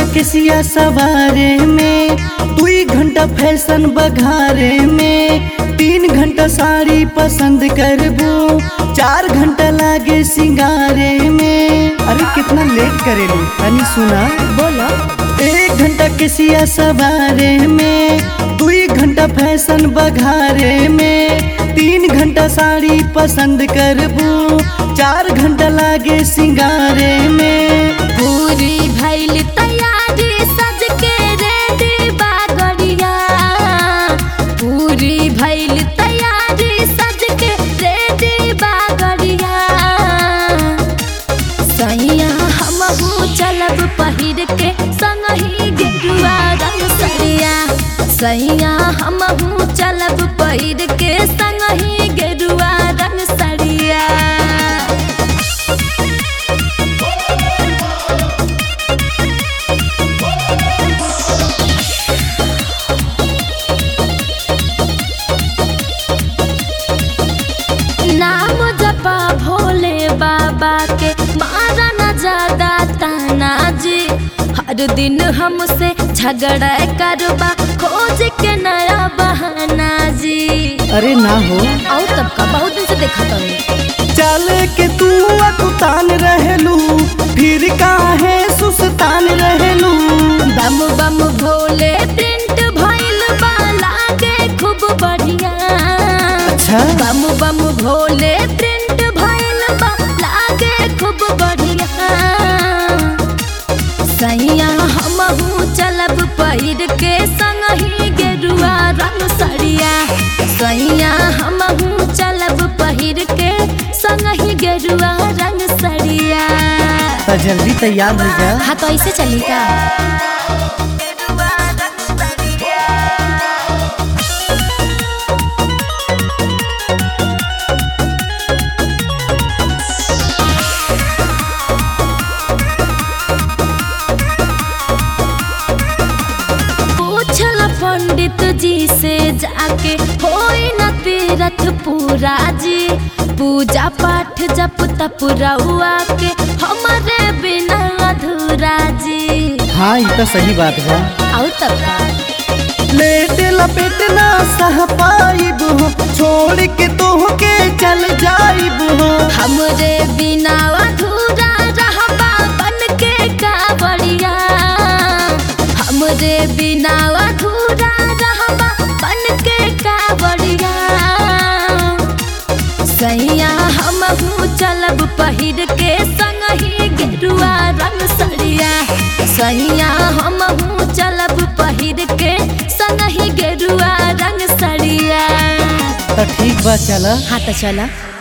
के सिया सवारे में दुई घंटा फैशन बघारे में तीन घंटा साड़ी पसंद करबू चार घंटा लागे सिंगारे में अरे कितना लेट करेलू तनी सुना बोलो एक घंटा के सिया सवारे में दुई घंटा फैशन बघारे में तीन घंटा साड़ी पसंद करबू चार घंटा लागे सिंगारे में पूरी भइल तैयारी सज के रेडी बागड़िया पूरी भइल तैयारी सज के रेडी बागड़िया सैया हमहू चलब पहिर के संगही गेरुआ रंग सरिया सैया हमहू चलब पहिर के संगही गेरुआ रंग सरिया नाम जपा भोले बाबा के मारा न ज्यादा ताना जी हर दिन हमसे झगड़ा करबा खोज के नया बहाना जी अरे ना हो और तब का बहुत दिन से देखा तो चल के तू अकुतान रहलू फिर काहे सुस्तान रहलू बम बम भोले प्रिंट भइल बा लागे खूब बढ़िया अच्छा बम बम भोले प्रिंट भइल बा लागे खूब बढ़िया सैया हमहू चलब पहिर के संगही गेरुआ रंग सड़िया सैया हमहू चलब पहिर के संगही गेरुआ रंग सड़िया तो जल्दी तैयार हो जा हाँ तो ऐसे चली का पूछल पंडित जी से जाके होई न तीरथ पूरा जी पूजा पाठ जप तप रउआ के हमारे बिना अधूरा जी हाँ ये तो सही बात बा और तब का लेट लपेट ना सह पाइब हो छोड़ के तोह के चल जाइब हो हमरे बिना अधूरा रहबा बन के का बढ़िया हमरे बिना अधूरा रहबा बन के का बढ़िया सैया हमहू चलब पहिर के संगही गेरुआ रंग सड़िया सैया हमहू चलब पहिर के संगही गेरुआ रंग सड़िया तो ठीक बा चला हाँ तो चला